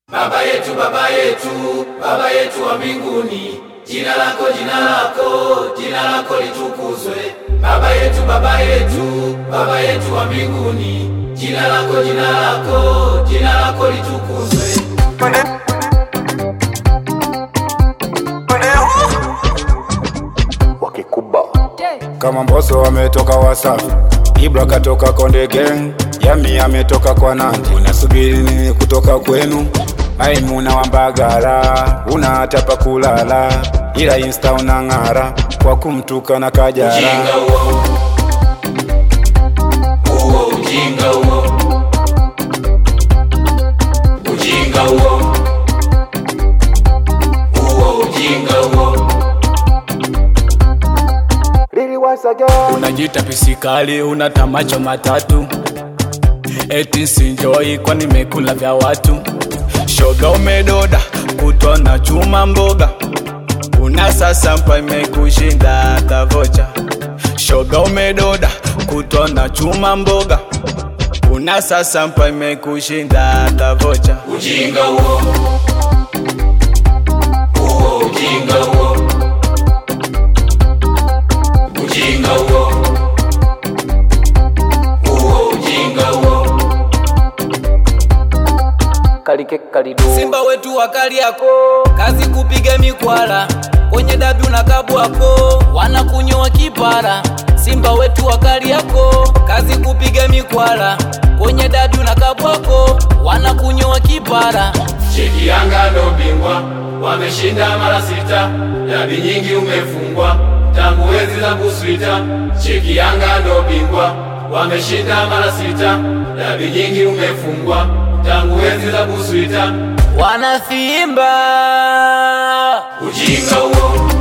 Baba yetu, Baba yetu, Baba yetu wa mbinguni, jina lako, jina lako, jina lako litukuzwe. Baba yetu, Baba yetu, Baba yetu wa mbinguni, jina lako, jina lako, jina lako litukuzwe. wakikuba kama Mbosso ametoka Wasafi, Ibra katoka Konde Gang, Yami ametoka kwa Nanti. Unasubiri nini kutoka kwenu? Maimuna wa Mbagala, una hata pa kulala, ila insta unang'ara kwa kumtuka na Kajala. Ujinga huo, huo ujinga huo, ujinga huo, huo ujinga huo. Unajita pisikali, una tamacho matatu, eti sinjoi kwa nimekula vya watu. Shoga umedoda kutwa na chuma mboga, una sasa mpa imekushinda hata vocha. Shoga umedoda kutwa na chuma mboga, una sasa mpa imekushinda hata vocha. Ujinga huo, huo ujinga huo, ujinga huo, huo ujinga huo. kalike kalido Simba wetu wakali yako kazi kupiga mikwala kwenye dabi unakabwako wanakunyoa kipara. Simba wetu wakali yako kazi kupiga mikwala kwenye dabi unakabwako wanakunyoa kipara. Cheki Yanga ndo bingwa, wameshinda mara sita, dabi nyingi umefungwa tangu enzi za Buswita. Cheki Yanga ndo bingwa, wameshinda mara sita, dabi nyingi umefungwa tangu enzi za Buswita. Wanasimba Ujinga huo,